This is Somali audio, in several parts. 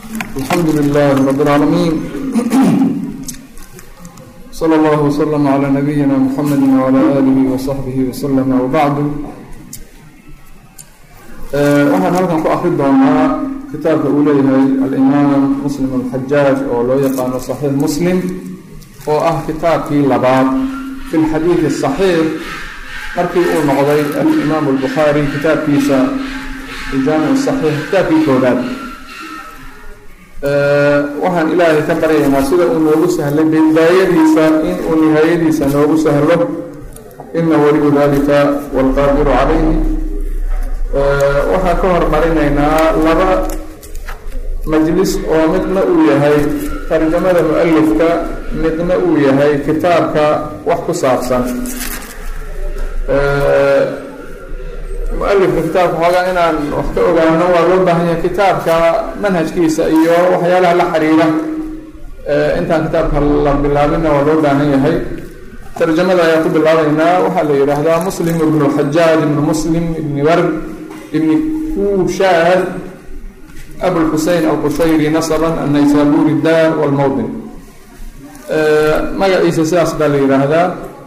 الحمد لله رب العالمين صلى الله وسلم على نبينا محمد وعلى آله وصحبه وسلم وبعد waxaan halkan ku akri doonaa kitaabka uu leeyahay alimaam muslim alxajaaj oo loo yaqaano saxiix muslim oo ah kitaabkii labaad fi lxadiidi saxiix markii uu noqday alimaam albukhaari kitaabkiisa jaamic saxiix kitaabkii koobaad waxaan ilaahay ka baryaynaa sida uu noogu sahlay bidaayadiisa in uu nihaayadiisa noogu sahlo ina waliyu dalika waalqaadiru calayhi waxaan ka hormarinaynaa laba majlis oo midna uu yahay tarjamada mu-alifka midna uu yahay kitaabka wax ku saabsan mu-alifka kitaabka xoogaa inaan wax ka ogaano waa loo baahan yahay kitaabka manhajkiisa iyo waxyaalaha la xiriira intaan kitaabka la bilaabina waa loo baahan yahay tarjamada ayaan ku bilaabeynaa waxaa la yidhaahdaa muslim ibnu xajaaj ibnu muslim ibni ward ibni kushaad abulxusein alqushayri nasaban annaysaburi daar walmowdin magaciisa sidaas baa la yidhaahdaa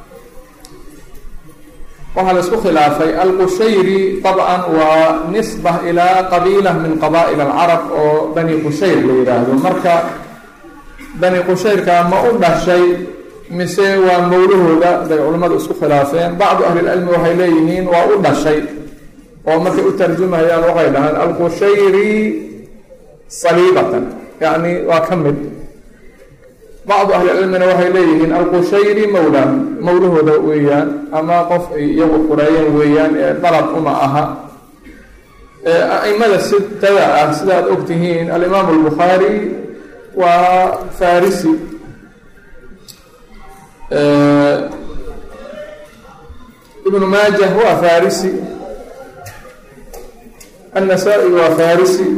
waxaa la isku khilaafay alqushayri طabcan waa nisba ilaa qabiila min qaba'il alcarab oo bani qushayr la yidhaahdo marka bani qushayrka ma u dhashay mise waa mawlahooda bay culimmadu isku khilaafeen bacdu ahlilcilmi waxay leeyihiin waa u dhashay oo markay u tarjumayaan waxay dhahaan alqushayri saliibatan yacni waa ka mid bacdu ahlicilmina waxay leeyihiin alqushayri mawla mawlahooda weeyaan ama qof ay iyagu qureeyeen weeyaan ee dalab uma aha a-imada sitada ah sidaad ogtihiin alimaamu albukhaari waa farisi ibnu maajah waa farisi النسائي waa farisi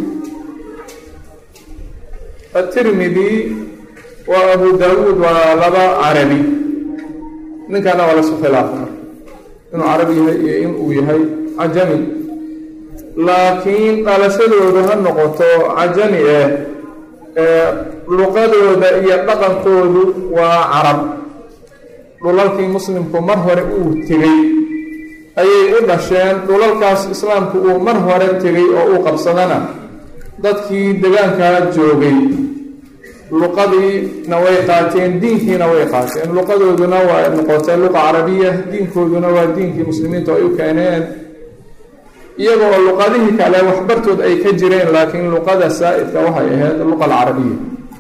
التirmidي waa abu dawud waa laba carabi ninkana waa lasu khilaafa inuu carabi yahay iyo in uu yahay cajami laakiin dhalashadoodu ha noqoto cajami eh luqadooda iyo dhaqankoodu waa carab dhulalkii muslimku mar hore uu tegay ayay u dhasheen dhulalkaas islaamku uu mar hore tegay oo uu qabsadana dadkii degaankaa joogay luqadiina way qaateen diinkiina way qaateen luqadooduna waa noqotee luqa carabiya diinkooduna waa diinkii muslimiintu ay u keeneen iyagoo luqadihii kale waxbartood ay ka jireen laakiin luqada saa-idka waxay ahayd luqa alcarabiya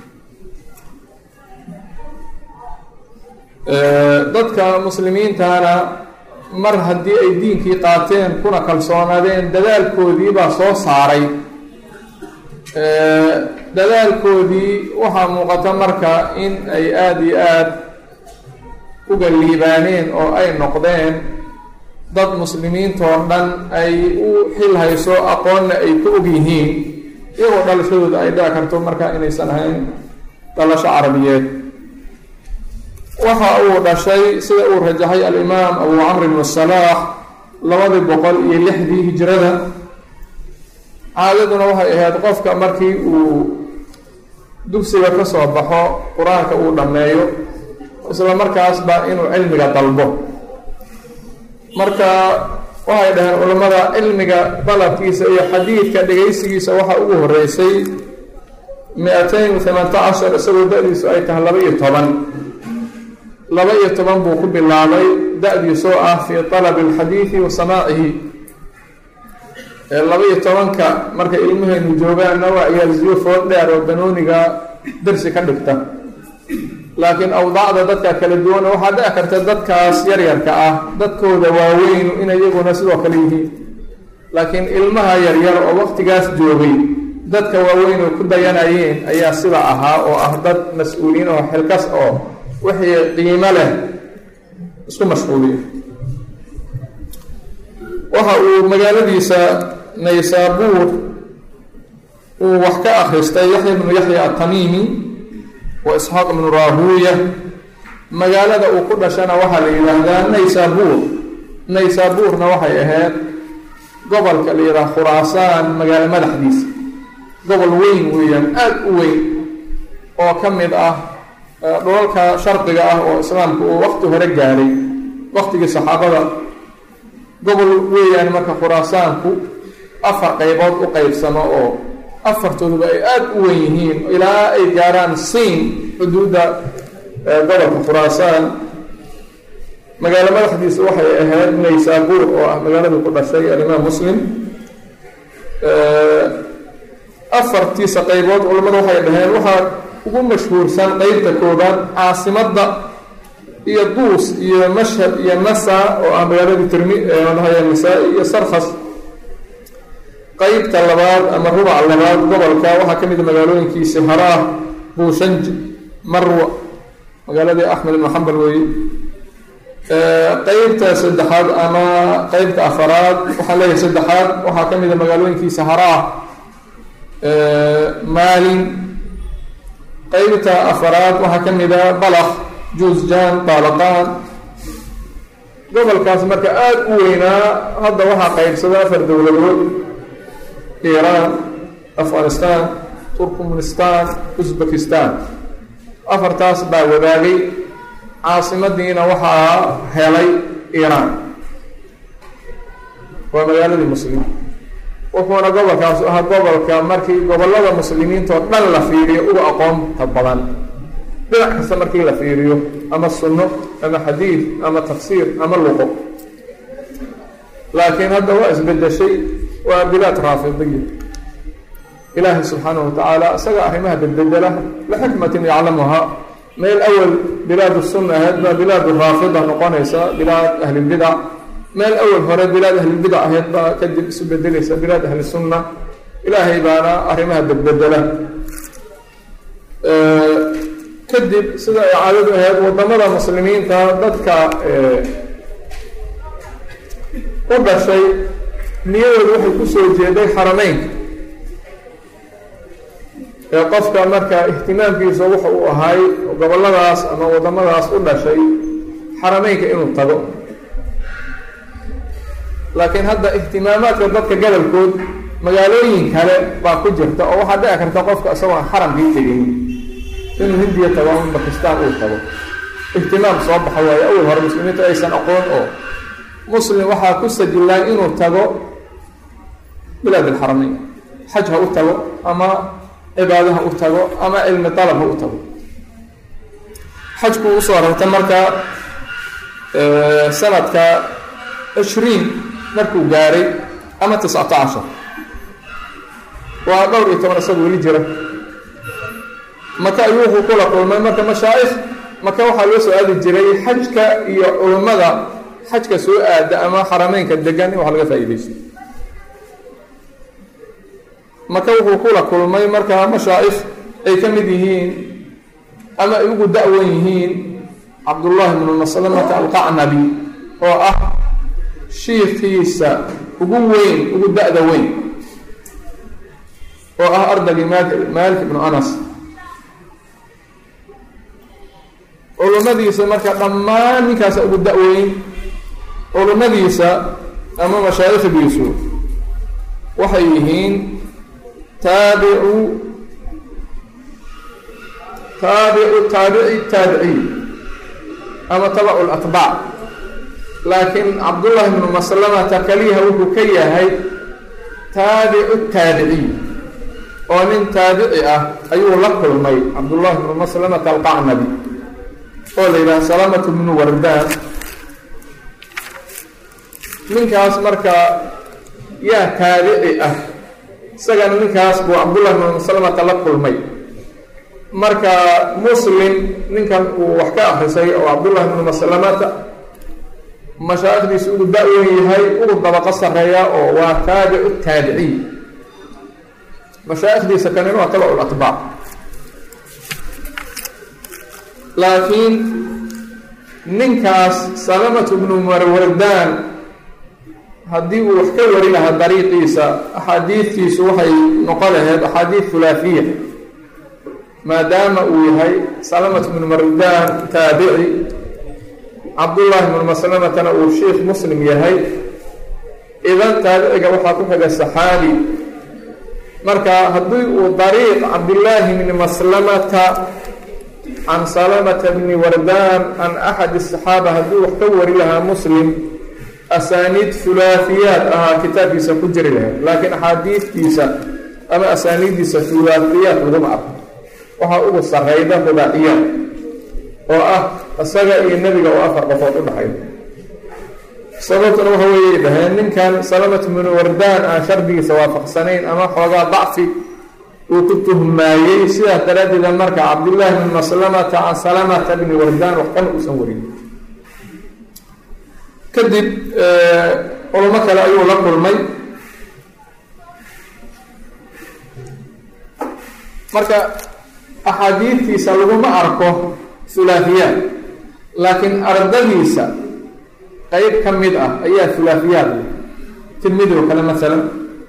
dadka muslimiintana mar haddii ay diinkii qaateen kuna kalsoonaadeen dadaalkoodii baa soo saaray dadaalkoodii waxaa muuqata marka in ay aada iyo aada uga liibaaneen oo ay noqdeen dad muslimiintoo dhan ay u xil hayso aqoonna ay ka og yihiin iyagoo dhalashadooda ay dhici karto marka inaysan ahayn dhalasho carabiyeed waxa uu dhashay sida uu rajaxay alimaam abu camr ibnu salaax labadii boqol iyo lixdii hijrada caadaduna waxay ahayd qofka markii uu dugsiga ka soo baxo qur-aanka uu dhammeeyo isla markaasba inuu cilmiga dalbo marka waxay dhaheen culammada cilmiga dalabkiisa iyo xadiidka dhegaysigiisa waxaa ugu horeysay mi-atayn thamanta cashar isagoo da-diisu ay tahay laba iyo toban laba iyo toban buu ku bilaabay da-diisoo ah fii talabi alxadiidi wa samaacihi laba iyo tobanka markay ilmahaynu joogaanna waa ciyaarsiyo food dheer oo banooniga darsi ka dhigta laakiin awdaacda dadka kala duwana waxaa dhici karta dadkaas yaryarka ah dadkooda waaweynu inay iyaguna sidoo kale yihiin laakiin ilmaha yaryar oo waqtigaas joogay dadka waaweyn oo ku dayanayeen ayaa sida ahaa oo ah dad mas-uuliyiin oo xilkas oo wixii qiimo leh isku mashquuliyo waxa uu magaaladiisa naysaabuur uu wax ka akhristay yaxya bnu yaxya atamiimi wa isxaaq ibnu raahuuya magaalada uu ku dhashana waxaa la yidhaahdaa naysaabuur naysaabuurna waxay ahayd gobolka la yidhaha khuraasaan magaalo madaxdiisa gobol weyn weeyaan aada u weyn oo ka mid ah dhulalka sharqiga ah oo islaamku uu waqti hore gaadhay waqtigii saxaabada gobol weeyaan marka khuraasaanku afar qaybood u qeybsamo oo afartooduba ay aada u weyn yihiin ilaa ay gaaraan siin xuduudda gobolka khuraasaan magaalo madaxdiisa waxay ahayd naysaabuur oo ah magaaladii ku dhashay alimaam muslim afartiisa qaybood culamadu waxay dhaheen waxaa ugu mashhuursan qeybta koobaad caasimadda iyo duus iyo mashhad iyo nasa oo ah magaaladii tirmi dhahay nisaa-i iyo sarkhas qeybta labaad ama rubac labaad gobolka waxaa ka mid a magaalooyinkiisi haraah buushanj marwa magaaladii axmed ibnu xambal weeye qeybta saddexaad ama qeybta afaraad waxaan leeyahay saddexaad waxaa ka mid a magaalooyinkiisa haraah maalin qeybta afaraad waxaa ka mid a balakh juusjan baalaqaan gobolkaas marka aada u weynaa hadda waxaa qeybsada afar dowladood iiraan afghanistan turkmenistan uzbekistan afartaas baa wadaagay caasimadiina waxaa helay iiraan waa magaaladii muslimiin wuxuuna gobolkaas ahaa gobolka markii gobolada muslimiintao dhan la fiiriyo uga aqoonta badan dhinac kasta markii la fiiriyo ama sunno ama xadiid ama tafsiir ama luqo laakiin hadda waa isbedeshay waa bilaad raafidiya ilaahay subxaanahu watacaala isaga arrimaha bedbedela lixikmatin yaclamuhaa meel awal bilaad sunna ahayd baa bilaad raafida noqonaysa bilaad ahlilbidac meel awal hore bilaad ahlilbidac ahayd baa kadib isu bedelaysa bilaad ahli sunna ilaahay baana arrimaha bedbedela kadib sida ay caadadu ahayd wadamada muslimiinta dadka u dhashay niyadooda waxay kusoo jeeday xarameynka ee qofka marka ihtimaamkiisa wuxa uu ahay goboladaas ama wadamadaas u dhashay xarameynka inuu tago laakiin hadda ihtimaamaadka dadka gobolkood magaalooyin kale baa ku jirta oo waxaa dhici karta qofka isagoon xaramkii tegin inuu hindiya tago ama bakistan uu tago ihtimaam soo baxa waayo awal hore muslimiintu aysan aqoon oo muslim waxaa ku sajilaan inuu tago bilaad alxarameyn xaj ha u tago ama cibaado ha u tago ama cilmi dalab ha u tago xajku usoo rarta marka sanadka cishriin markuu gaaray ama tiscata cashar waa dhowr iyo toban isaga weli jira maka ayuu wuxuu kula kulmay marka mashaa'ikh maka waxaa loo soo aadi jiray xajka iyo culummada xajka soo aada ama xarameynka degan in wax laga faa-ideysto maka wuxuu kula kulmay markaa mashaa'ikh ay ka mid yihiin ama ay ugu da-wan yihiin cabdullaahi bnu maslamata alqacnabi oo ah shiikiisa ugu weyn ugu da-da weyn oo ah ardagii maalik ibnu anas culummadiisa marka dhammaan ninkaasa ugu da-weyn culummadiisa ama mashaayikhdiisu waxay yihiin taabicu taabicu taabici taabiciy ama tabacu latbaac laakiin cabdullaahi bnu maslamata kaliyaha wuxuu ka yahay taabicu taabiciy oo nin taabici ah ayuu la kulmay cabdullaahi bnu maslamata alqacnabi oo la yidhaha salamatu bnu wardaan ninkaas marka yaa taabici ah isagana ninkaas buu cabdullahi bnu maslamata la kulmay marka muslim ninkan uu wax ka akrisay oo cabdullahi bnu maslamata mashaa'ikhdiisa ugu da-wen yahay ugu dabaqo sareeya oo waa taabicu taabiciy mashaa'ikhdiisa kanina waa tabacu latbaac laakiin ninkaas salamatu bnu marwardaan haddii uu wax ka wari lahaa dariiqiisa axaadiidtiisu waxay noqon lahayd axaadiid hulaafiya maadaama uu yahay salamatu bnu marwardaan taabici cabdullaahi bnu maslamatana uu sheikh muslim yahay idan taabiciga waxaa ku xiga saxaabi marka haddii uu dariiq cabdillaahi bni maslamata can salamata bni wardaan can axadi asaxaaba haddii wax ka wari lahaa muslim asaaniid hulaafiyaad ahaa kitaabkiisa ku jiri lahayd laakiin axaadiidtiisa ama asaaniiddiisa hulaafiyaad laguma arko waxaa ugu sarrayda rubaaciyaad oo ah isaga iyo nebiga oo afar qofood u dhaxay sababtuna waxa weeyay dhaheen ninkan salamat bnu wardaan aan shardigiisa waafaqsanayn ama xoogaa dacfi uu ku tuhmaayey sidaas daraaddeeda marka cabdullaahi bni maslamata can salamata bni wardaan wax kana uusan warin kadib culamo kale ayuu la kulmay marka axaadiidtiisa laguma arko hulaafiyaad laakiin ardadiisa qeyb ka mid ah ayaa hulaafiyaad leh tirmidi oo kale masalan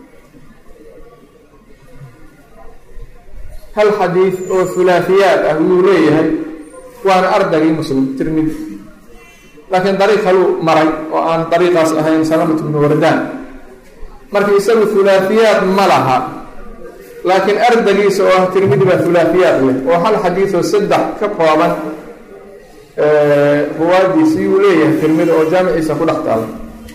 hal xadiid oo hulaafiyaad ah wuu leeyahay waana ardagii muslim tirmidi laakiin dariiq kaluu maray oo aan dariiqaas ahayn salamat bnu wardaan marka isagu hulaafiyaad ma laha laakiin ardagiisa oo ah tirmidi baa hulaafiyaad leh oo hal xadiidoo saddex ka kooban ruwaadiisii uu leeyahay tirmidi oo jaamiciisa ku dhex taala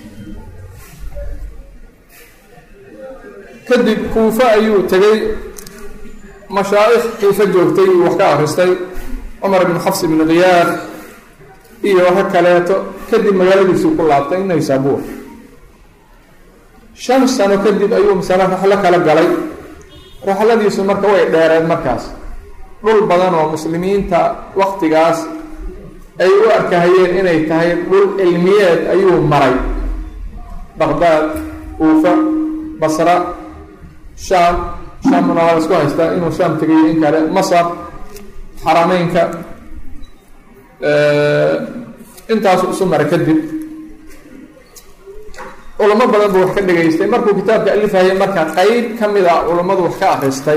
kadib kuufa ayuu tegay mashaa'ikh kuufa joogtay uu wax ka akristay cumar bn xafs bn khiyaar iyo waxa kaleeto kadib magaaladiisuu ku laabtay naysaabuur shan sano kadib ayuu masale raxlo kala galay raxladiisu marka way dheereed markaas dhul badan oo muslimiinta waktigaas ay u arkahayeen inay tahay dhul cilmiyeed ayuu maray baqdaad uufa basra shaam shaamuna waa la isku haystaa inuu shaam tegayo in kale masar xarameynka intaasu isu maray kadib culamo badan buu wax ka dhegaystay markuu kitaabka alifayay marka qeyb ka mid a culammadu wax ka akristay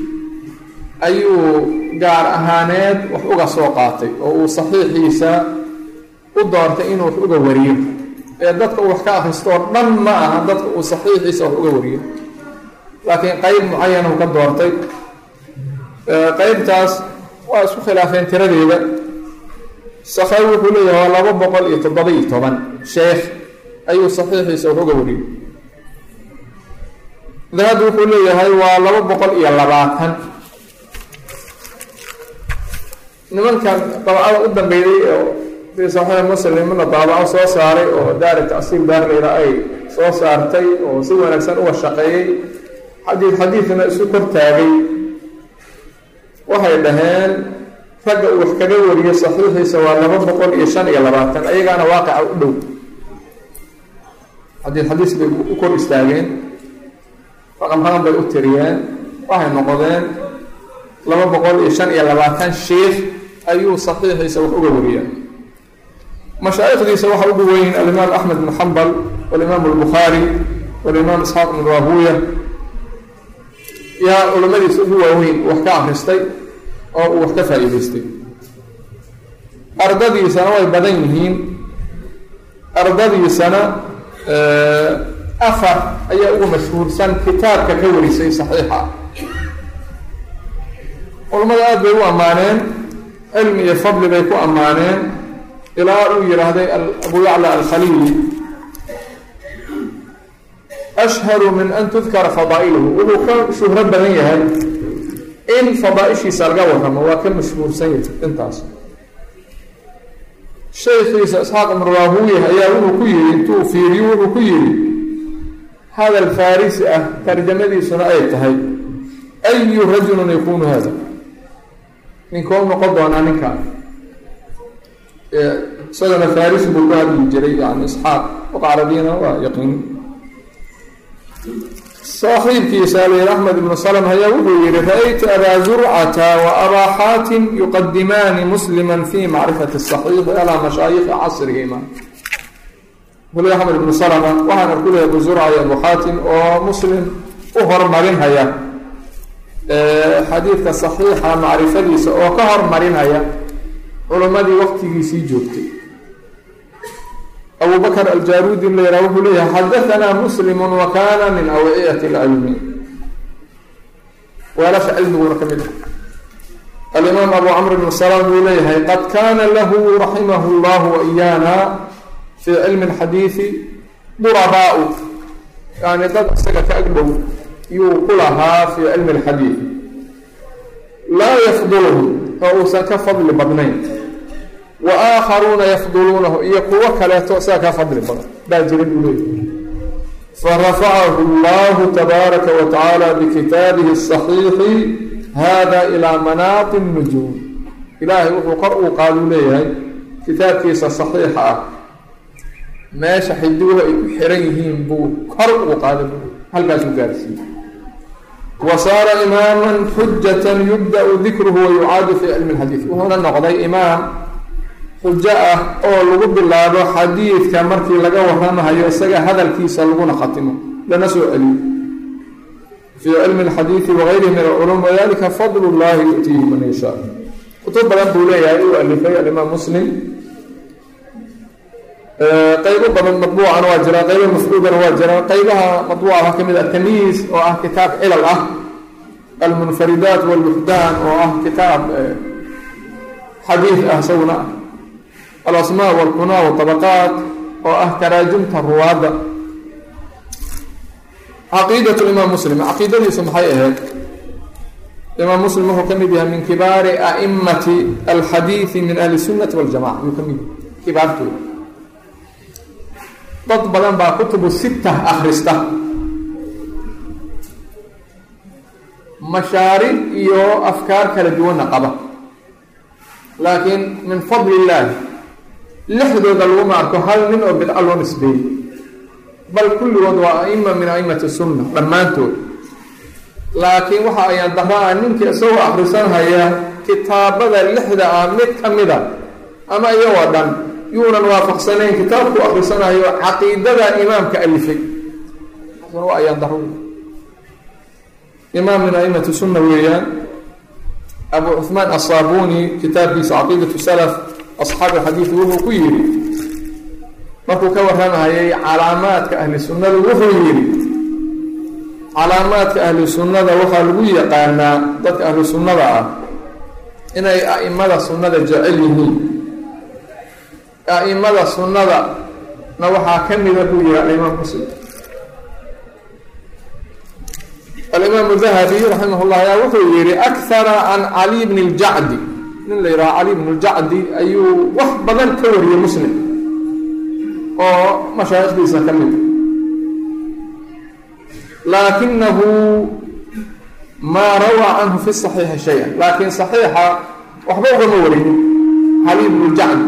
ayuu gaar ahaaneed wax uga soo qaatay oo uu saxiixiisa u doortay inuu wax uga wariyo ee dadka uu wax ka akristo oo dhan ma aha dadka uu saxiixiisa wax uga wariyo laakiin qeyb mucayan uu ka doortay qeybtaas waa isku khilaafeen tiradeeda sakhawi wuxuu leeyahay waa laba boqol iyo toddoba iyo toban sheekh ayuu saxiixiisa wax uga wariyey dahabi wuxuu leeyahay waa laba boqol iyo labaatan nimankan dabcada u dambeeyey oo fii saxiix muslimna daabaco soo saaray oo daari tacsiil daarleyra ay soo saartay oo si wanaagsan uga shaqeeyey xadiid xadiidna isu kor taagay waxay dhaheen ragga uu wax kaga wariyo saxiixiisa waa laba boqol iyo shan iyo labaatan ayagaana waaqica u dhow xadiid xadiis bay u kor istaageen raqam raqam bay u tiriyeen waxay noqdeen laba boqol iyo shan iyo labaatan sheikh ayuu saxiixiisa wax uga wariya mashaa'ikhdiisa waxa ugu weyn alimaam axmed bn xambal walimaam albukhaari walimaam isxaaq bn rahuya yaa culamadiisa ugu waaweyn wax ka akristay oo uu wax ka faa'iidaystay ardadiisana way badan yihiin ardadiisana afar ayaa ugu mashhuursan kitaabka ka warisay saxiixa culamada aada bay u ammaaneen cilmi iyo fadli bay ku ammaaneen ilaa uu yidhaahday abu yacla alkhaliili ashharu min an tudkara fadaa'iluhu wuxuu ka shuhro badan yahay in fadaaishiisa laga warramo waa ka mashhuursan yahay intaas shaykhiisa isxaaq ibnu raahuya ayaa wuxuu ku yihi intuu fiiriyo wuxuu ku yihi hadal farisi ah tarjamadiisuna ay tahay ayu rajulun yakunu hada ninkoo noqon doonaa ninkaa isagana farisi buu ku hadli jiray yani isxaaq luqa carabiyana waa yaqiin saaxiibkiisa alayhi axmed ibnu salm ayaa wuxuu yihi ra-ytu abaa zurcata wa abaa xaatim yuqadimaani muslima fi macrifati الصaxiix alaa mashaayikhi casrihima buli axmed ibnu salma waxaan arku lehay abu zurca iyo abu xaatim oo muslim u hormarinhaya xadiidka صaxiixa macrifadiisa oo ka hormarinhaya culammadii waqtigiisii joogtay abu bakr aljaarudi la yihah wuxuu leeyahay xadaanaa muslimu wa kana min awciyati اlcilmi weelasha cilmiguna ka mid ah alimaam abu camr bn salaam wuu leeyahay qad kana lahu raximah llahu waiyana fii cilmi اlxadiidi durabaau yani dad isaga ka agdhow yuu ku lahaa fii cilmi اlxadiid laa yafduluhu oo uusan ka fadli badnayn wa aakharuuna yafduluunahu iyo kuwo kaleeto isaga ka fadli badan baa jira buu leeyahay farafacahu اllahu tabaaraka wa tacaala bikitaabihi الصaxiixi hada ilaa manaaqi nujuum ilaahay wuxuu kor uu qaaduu leeyahay kitaabkiisa saxiixa ah meesha xidiguhu ay ku xiran yihiin buu kor uu qaaday halkaasuu gaarsiiyey wa saara imaaman xujatan yubda-u dikruhu wa yucaadu fii cilmi lxadiid wuxuuna noqday imaam xujo ah oo lagu bilaabo xadiidka markii laga waramahayo isaga hadalkiisa laguna khatimo lana soo celiyo fii cilmi اlxadiidi wagayrihi min alculum wadalika fadl اllahi yu'tiihi man yashaa kutub badan buu leeyahay uu alifay alimaam muslim qaybo badan maطbuucana waa jira qaybo mafruudana waa jira qaybaha maطbuuca waxaa ka mid ah tamyiis oo ah kitaab cilal ah almunfaridaat wاlbuxdaan oo ah kitaab xadiid ah isaguna ah alasmaa wاlkunaa wطabaqaat oo ah taraajumta ruwaadda caqiidat imaam muslim caqiidadiisu maxay ahayd imaam muslim wuxuu ka mid yahay min kibaari aimati alxadiidi min ahli sunati waljamaca yuu ka mid yahay kibaartooda dad badan baa kutubu sita akrista mashaaric iyo afkaar kala duwanna qaba laakiin min fadli illaahi lixdooda laguma arko hal nin oo bidco loo nisbeeyey bal kulligood waa aima min aimati sunna dhammaantood laakiin waxa ayaan daraa ninkii isagoo akrisanhaya kitaabada lixda ah mid ka mida ama iyagoo dhan yuunan waafaqsanayn kitaabku akrisanayo caqiidada imaamka alifay waa ayaan daro imaam min aimati sunna weeyaan abu cuثmaan aلsaabuni kitaabkiisa caqiidaة salaf asxaabi xadiid wuxuu ku yidhi markuu ka warramahayay calaamaadka ahli sunnada wuxuu yidhi calaamaadka ahli sunnada waxaa lagu yaqaanaa dadka ahlu sunnada ah inay a'imada sunnada jecel yihiin a'imada sunnada na waxaa ka mida buu yihi alimaam muslim alimaamu dahabi raximah llah ayaa wuxuu yihi akhara can cali bni اljacdi nin la yidhaha cali bn اljacdi ayuu wax badan ka wariyey muslim oo mashaayikhdiisa ka mid laakinahu maa rawaa canhu fi صaxiixi shay-a laakiin صaxiixa waxba ugama warinin cali bnu jacdi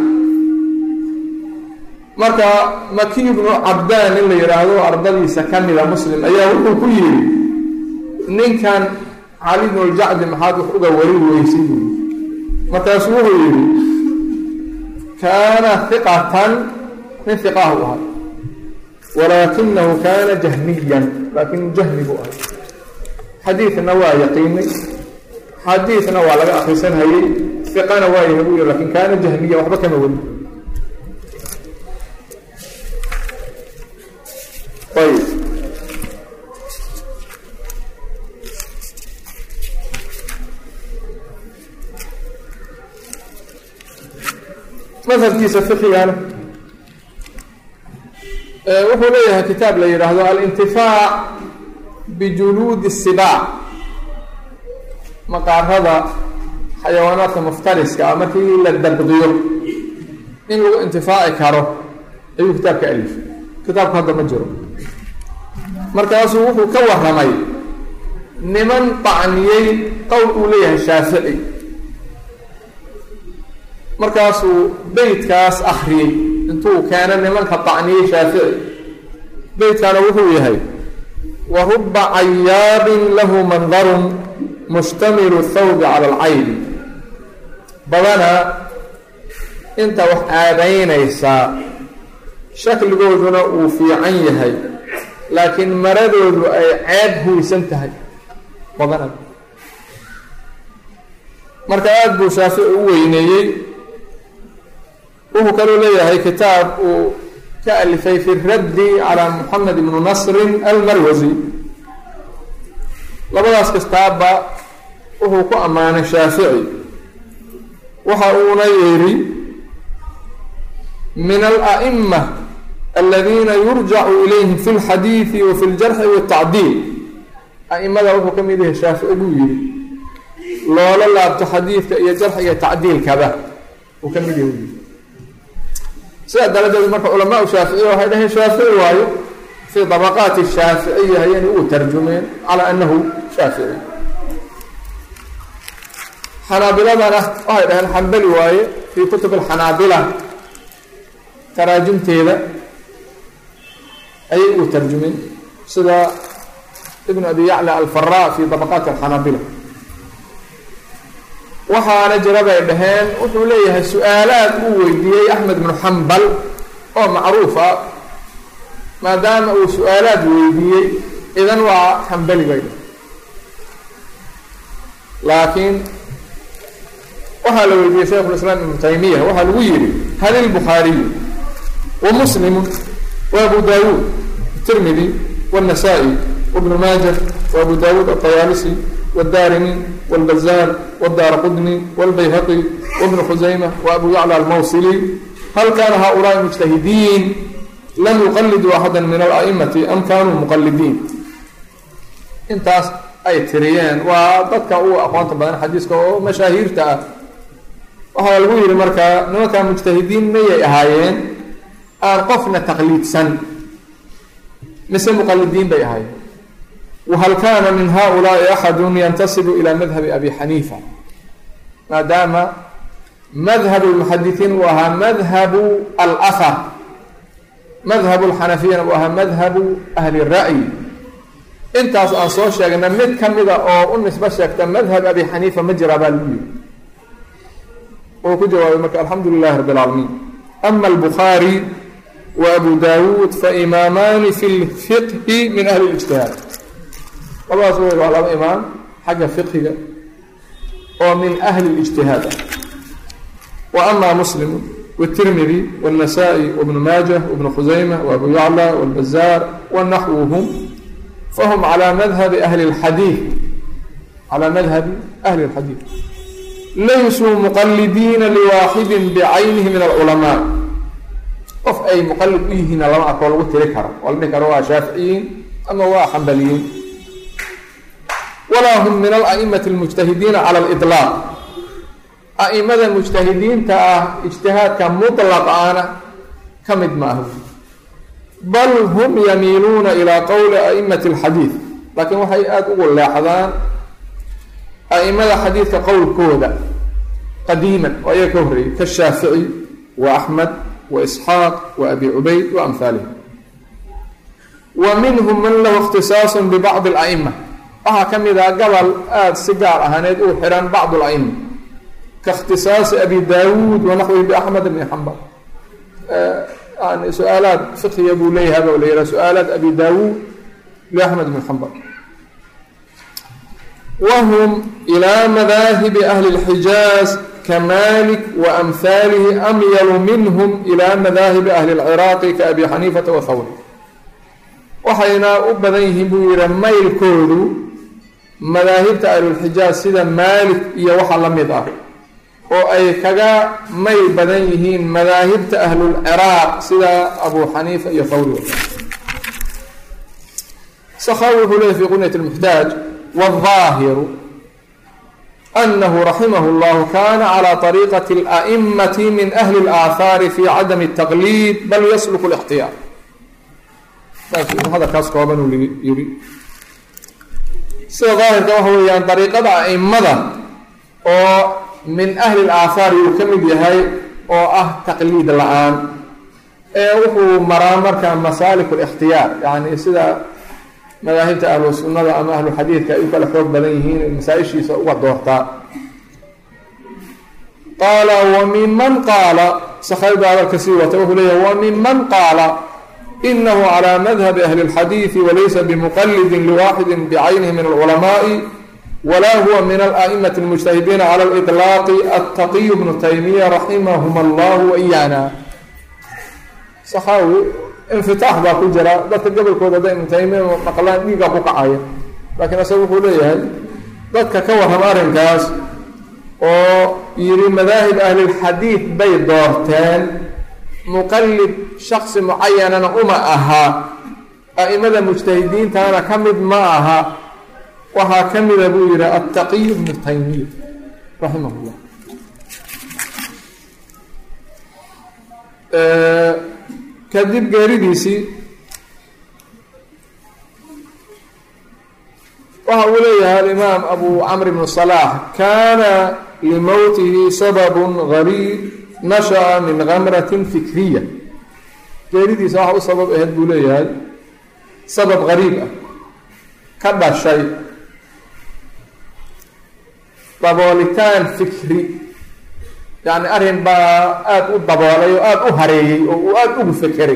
marka maki bnu cabdaan in la yidhaahdo ardadiisa ka mida muslim ayaa wuxuu ku yidhi ninkan cali bnu ljacdi maxaad wax uga wari weysay buu yii markaasu wuxuu yidhi kaana hiqatan nin hiqaah u ahay walaakinahu kaana jahmiyan laakin jahmi buu ahay xadiidna waa yaqiinay xadiidna waa laga akrisan hayey hiqana waa yahay buu yihi lakin kaana jahmiyan waxba kama weli ayb madhabkiisa fiqigana wuxuu leeyahay kitaab la yidhaahdo alintifaac bijuluudi sibaac maqaarada xayawaanaadka muftariska ah markii la dabdiyo in lagu intifaaci karo ayuu kitaabka alifay kitaabku hadda ma jiro markaasuu wuxuu ka warramay niman bacniyey qowl uu leeyahay shaafici markaasuu beytkaas akriyey intuu keena nimanka bacniyey shaafici beytkaana wuxuu yahay wa ruba cayaabin lahu mandarun mushtamilu thawbi cala alcaybi badanaa inta wax aadaynaysaa shakligooduna uu fiican yahay laakiin maradoodu ay ceeb huysan tahay badana marka aada buu shaafici u weyneeyey wuxuu kaloo leeyahay kitaab uu ka alifay fi raddi calaa moxamed ibnu nasrin almarwasi labadaas kastaaba wuxuu ku ammaanay shaafici waxa uuna yidhi min ala'ima aladiina yurjacu ilayhim fi lxadiidi wa fi ljarxi waatacdiil a'imada wuxuu ka mid yahay shaafici buu yidhi loola laabto xadiidka iyo jarxiga tacdiilkaba uu ka mid yahay sidaa daradeed marka culamaau shaaficiya waxay dhaheen shaafici waayo fii dabaqaati shaaficiya hayani uu tarjumeen calaa anahu shaafici xanaabiladana waxay dhaheen xambali waaye fii kutub alxanaabila taraajumteeda ayay uu tarjumeen sida ibn abi yacla alfara fi dabaqaati alxanaabila waxaana jira bay dhaheen wuxuu leeyahay su-aalaad uu weydiiyey axmed bnu xambal oo macruuf ah maadaama uu su-aalaad weydiiyey idan waa xambali bay dhaheen laakiin waxaa la weydiiyey shaykh lislaam ibnu taymiya waxaa lagu yihi hal ilbukhaariyu wa muslimu wa abu dawuud tirmidi wاnnasaa-i wabnu maaja wa abu dawuud aطayaalisi wاdarimi wاlbazaar wاdaar qudni wاlbayhaqi wbnu khusayma wabu yacla almawsili hal kana haؤulaai mujtahidiin lam yuqaliduu axada min ala'imati am kanuu muqalidiin intaas ay tiriyeen waa dadka u aqoonta badan xadiiska oo mashaahiirta ah waxaa lagu yihi markaa nimankaa mujtahidiin mayay ahaayeen aan qofna taqliidsan mise muqalidiin bay ahaayeen whal kana min haؤulaai axadu yantasibu ilى madhabi abi xaniifa maadaama madhab اlmuxadiثiin uu ahaa madhabu alahar madhabu اlxanafiyana uu ahaa madhabu ahli الra'yi intaas aan soo sheegna mid kamida oo u nisbo sheegta madhab abi xaniifa ma jiraa baa lagu yiri uu ku jawaabay marka alxamdu lilahi rab اlcaalamiin ama اlbukhaari wa abu dawuud faimaamaani fi اlfiqhi min ahli اlijtihaad labadaas wey waa laba imaam xagga fiqhiga oo min ahli اlijtihaad ah wa ama muslimu wالtirmidi wالnasaa-i wbnu maaja wbnu khusayma wabu yacla wاlbazaar wanaxwuhum fahum calى madhabi ahli اlxadiid calى madhabi ahli اlxadiid laysuu muqalidiina liwaaxidi bicaynihi min alculamaa qof ay muqalid u yihiina lama arkoo lagu tiri karo oo la dhihi karo waa shaaficiyiin ama waa xambaliyiin walaa hum min ala'imati almujtahidiina cala aliطlaaq a'imada mujtahidiinta ah ijtihaadka muطlaqaana ka mid ma aha bal hum yamiiluuna ilaa qowli a'imati alxadiid laakiin waxay aada ugu leexdaan a'imada xadiidka qowlkooda qadiiman oo ayaga ka horreeyey kashaafici wa axmed wa isxaaq wa abi cubayd wa amhaalihim wa minhum man lahu ikhtisaasu bibacdi ala'ima waxaa ka mid ah gobol aada si gaar ahaaneed uu xihan bacd la'ima ka ikhtisaasi abi daawuud wanaxwihi biaxmed bni xambal yani su-aalaad fiqhiga buu leeyahay ba la yihah su-aalaad abi daawuud liaxmed bni xambal whm ilى madaahibi ahli اlxijaaz kamalik waamhaalihi amyalu minhm ilى madaahibi ahli اlciraaqi kaabi xaniifata wahawri waxayna u badan yihiin buu yihi maylkoodu madaahibta ahlulxijaaz sida maalik iyo waxa la mid ah oo ay kaga mayl badan yihiin madaahibta ahlulciraaq sida abu xaniifa iyo hawri sakhawi wuxuu leeyay fi qunyat اlmuxtaaj والظاهر أنه رحمه الله كان على طريقة الأئمة من أهل الآثار في عدم التقليد بل يسلك الاختيار هذا kaas kooban uu yiri sida ظاahirka waxa weeyaan طريiqada أئmada oo min أهli الآثاar uu ka mid yahay oo ah تaqliid la-aan ee wuxuu maraa marka masاalik الاkhtiyaar yani sida madaahibta ahlu sunnada ama ahlu xadiidka ay u kala xoog badan yihiin masaa-ishiisa uga doortaa qaala wa minman qaala sakhaybaa hadalka sii wata wuxuu leeyahy wa minman qaala inahu calى madhabi ahli اlxadiidi walaysa bimuqalidi liwaxidi bicaynihi min alculamaaءi wala huwa min ala'imati اlmujtahidiina cala اliطlaaqi attaqiy bnu taymiya raximahum allah waiyana sakhawi infitaax baa ku jira dadka gobolkooda hadday ibnu taymiya maqlaan dhiigaa ku kacaya laakiin isaga wuxuu leeyahay dadka ka warrama arrinkaas oo yidhi madaahib ahlilxadiid bay doorteen muqallid shaksi mucayanana uma aha a'imada mujtahidiintana ka mid ma aha waxaa ka mida buu yidhi attaqiy bnu taymiya raximah llah kadib geeridiisii waxa uu leeyahay alimaam abu camr bnu salaax kaana limowtihi sababun gariib nasha'a min gamratin fikriya geeridiisa waxa u sabab aheyd buu leeyahay sabab gariib ah ka dhashay daboolitaan fikri yacni arrin baa aada u daboolay oo aada u hareeyey oo uu aada ugu fekeray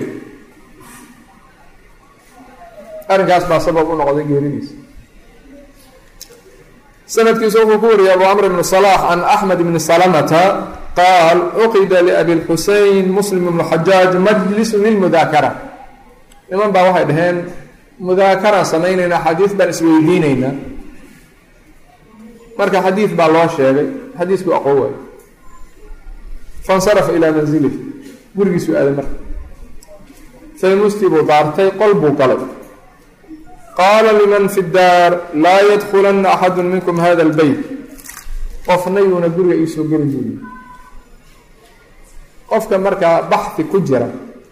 arrinkaas baa sabab u noqday geeridiisa sanadkiisu wuxuu ku wariyay abu camr bn صlax can axmed bni salamata qaal cuqida liabi lxusein muslim ibnu xajaaj majlisu lilmudaakara niman baa waxay dhaheen mudaakaraan samaynaynaa xadiis baan isweydiinaynaa marka xadiid baa loo sheegay xadiiskuu aqoon waayo faاnsarafa ilaa manzilih gurigiisuu aaday marka saymustii buu daartay qol buu galay qaala liman fi daar laa yadkulana axadu minkum hada اlbeyt qofna yuuna guriga iisoo gelin buuyi qofka markaa baxhi ku jira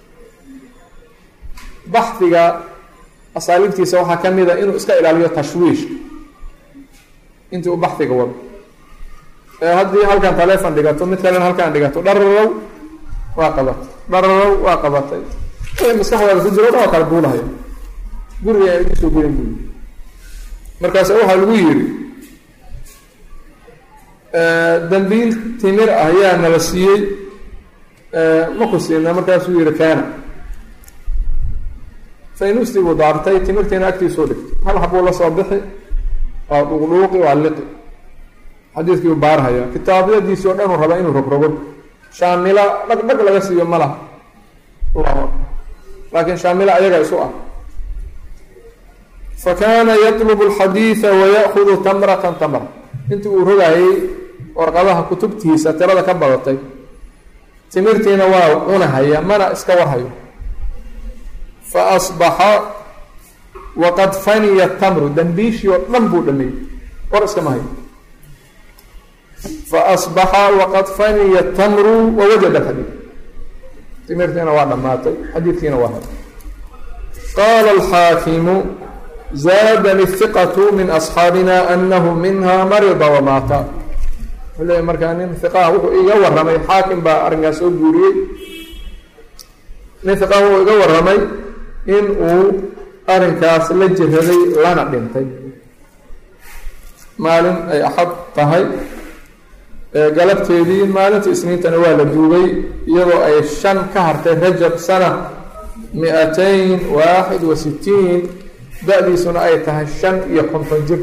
baxhiga asaaliibtiisa waxaa ka mida inuu iska ilaaliyo tashwiish intii u baxhiga wado ee haddii halkan taleefon dhigato mid kalena halkaan dhigato dhararow waa qabatay dhararow waa qabatay maskaxdaada ku jiro o dhan waa kala duulahayo guriga iisoo gelin buuyi markaas waxaa lagu yidhi dambiil timir ah yaa nala siiyey ma ku siina markaasuu yihi keena faynuustii buu daartay timirtiina agtiisuu dhigtay hal habuu la soo bixi waa dhuuqdhuuqi waa liqi xadiidkii u baarhaya kitaabyadiisii oo dhan uu raba inuu rogrogo shaamila dhag dhag laga siiyo ma laha allahu akbar laakiin shaamila ayaga isu ah fakana yatlubu alxadiida wayaأkudu tamratan tamra intii uu rogayay warqadaha kutubtiisa tirada ka badatay timirtiina waa cunahaya mana iska warhayo faasbaxa waqad faniya tamru dambiishii oo dhan buu dhameeyey war iskama hayo faasbaxa waqad faniya tamru wawajada xadiid timirtiina waa dhammaatay xadiidkiina waa hay qaala alxaakimu zaadani hiqatu min asxaabina anahu minha marida wamaata wuxuu leeyahy markaa nin hiqaha wuxuu iga warramay xaakim baa arrinkaas soo guuriyey nin hiqaha wuxuu iga warramay in uu arrinkaas la jiraday lana dhintay maalin ay axad tahay galabteedii maalinta isniintana waa la duugay iyadoo ay shan ka hartay rajab sana mi-atayn waaxid wa sitiin da-diisuna ay tahay shan iyo konton jir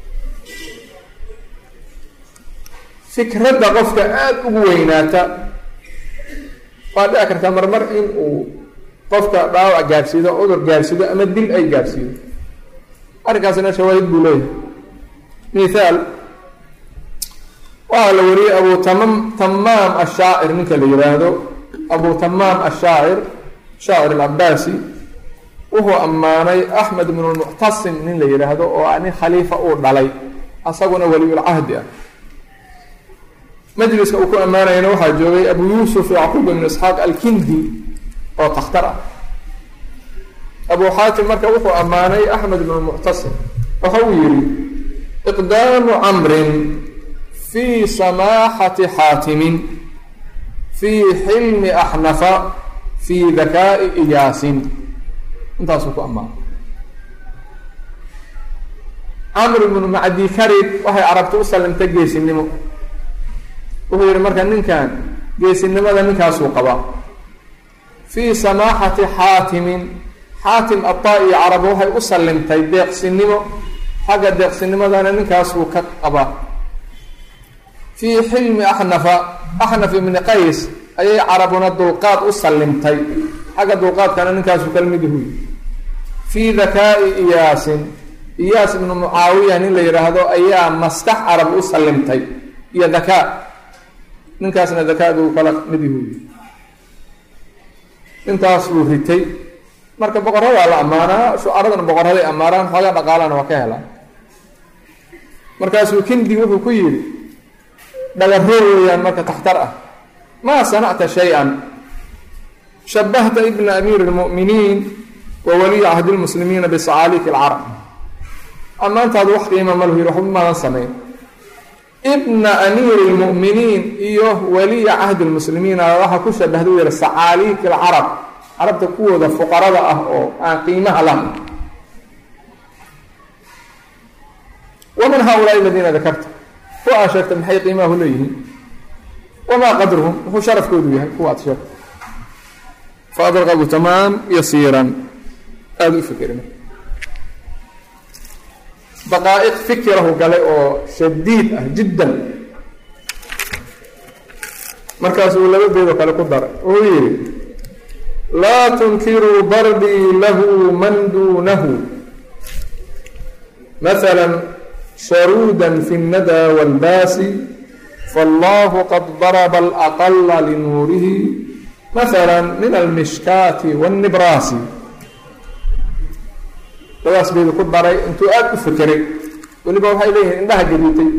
fikradda qofka aada ugu weynaata waa dhici kartaa marmar in uu qofka dhaawac gaadhsiido cudur gaadhsiido ama dil ay gaadhsiido arrinkaasina shawaahid buu leeyahay mithaal waxaa la wariyey abu tamam tamaam ashaacir ninka la yihaahdo abu tamaam ashaacir shaacir alcabaasi wuxuu ammaanay axmed ibnu lmuctasim nin la yihaahdo oo nin khaliifa uu dhalay asaguna waliyulcahdi ah majliska uu ku ammaanayana waxaa joogay abu yuusuf yacquub ibnu isxaaq alkindi oo takhtar ah abu xaatim marka wuxuu ammaanay axmed ibnu lmuctasim waxa uu yihi iqdaamu camrin fii samaaxati xaatimin fii xilmi axnafa fii dakaa'i iyaasin intaasuu ku ammaanay camr ibnu macdi karib waxay carabta u sallimtay geesinimo wuxuu yihi marka ninkan geesinimada ninkaasuu qabaa fii samaaxati xaatimin xaatim ataa-i carab waxay u sallimtay deeqsinimo xagga deeqsinimadana ninkaasuu ka qabaa fii xilmi axnafa axnaf ibni qays ayay carabuna dulqaad u sallimtay xagga dulqaadkana ninkaasuu kala mid yahuy fii dakaa'i iyaasin iyaas ibnu mucaawiya nin la yidhaahdo ayaa maskax carab u sallimtay iyo dakaa ninkaasna dakaadu kala mid yahuudi intaas buu ritay marka boqoradaa la ammaanaa shucaradana boqoraday ammaanaan xoogaa dhaqaalana waa ka helaan markaasuu kindi wuxuu ku yidhi dhagaroo weeyaan marka taxtar ah maa sanacta shay-an shabahta ibna amiiri اlmu'miniin wa waliya cahdi lmuslimiina bisacaaliiki alcarab ammaantaadu wax qiima ma lahu yidhi waxba maadan samayn ibna amiiri اlmu'miniin iyo waliya cahdi lmuslimiina waxaa ku shabahda u yihi sacaaliiki alcarab carabta kuwooda fuqarada ah oo aan qiimaha lahayn wamin haaulaai aladiina dakarta kuwa aad sheegtay maxay qiimahu leeyihiin wamaa qadruhum wuxuu sharafkoodu yahay kuwa aad sheegtay faadraqabu tamaam yasiiran aada u fikirin daqaa'iq fikirahu galay oo shadiid ah jiddan markaasuu laba beedoo kale ku daray uu yidhi laa tunkiruu darbii lahu man duunahu maala sharuuda fi الnada wاlbaasi faاllahu qad darba alaqala linuurihi maala min almishkaati wاnnibraasi labadaas baydu ku daray intuu aada u fekeray weliba waxay leeyihiin indhaha gaduutay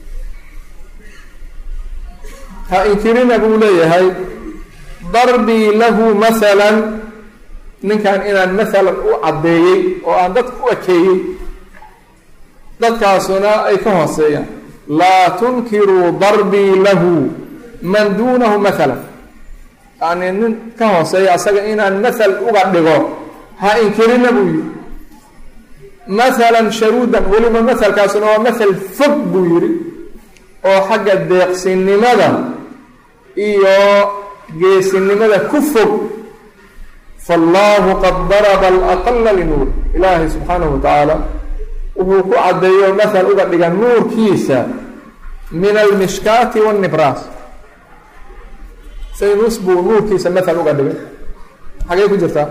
ha inkirina buu leeyahay darbii lahu maala ninkan inaan maalan u caddeeyey oo aan dadka u ekeeyey dadkaasuna ay ka hooseeyaan laa tunkiruu darbii lahu man duunahu maalan yani nin ka hooseeya asaga inaan maal uga dhigo ha inkirina buu yihi maalan sharuudan weliba mahalkaasuna waa mahal fog buu yidhi oo xagga deeqsinimada iyo geesinimada ku fog faallahu qad daraba alaqala linuur ilaahay subxaanahu wa tacaala wuxuu ku caddeeyo mahal uga dhiga nuurkiisa min almishkaati waannibraas saynus buu nuurkiisa mahal uga dhigay xagee ku jirtaa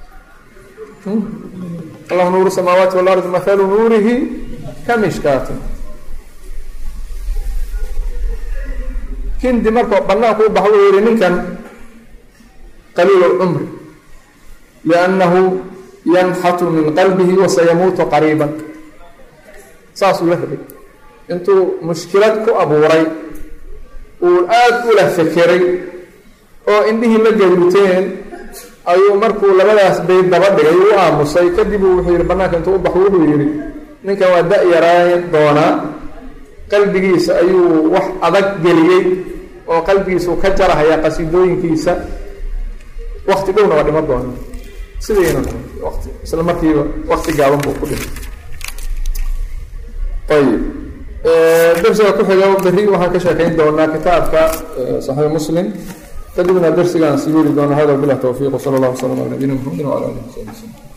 allahu nuuru samaawaati walardi mahalu nuurihi ka mishkaatin kindi markoo banaanku u bax wuxuu yihi ninkan qaliil lcumri liannahu yanxatu min qalbihi wasayamuutu qariiban saasuu la rabay intuu mushkilad ku abuuray uu aada ula fekeray oo indhihii la gawruteen ayuu markuu labadaas bayd daba dhigay u aamusay kadib uu wuxuu yihi banaanka intuu u baxo wuxuu yihi ninkan waa da-yaraayn doonaa qalbigiisa ayuu wax adag geliyey oo qalbigiisau ka jarahaya qasiidooyinkiisa wakti dhowna waa dhima doona sidayna wati isla markiiba wakti gaaban buu ku dhimay ayib darsiga ku xiga berri waxaan ka sheekayn doonaa kitaabka saxiix muslim kadibna darsigaan sii weli doona hada bilah towfiiq wsala allah wasalam ala nabiyina mxamedi wala alih wasabi wslm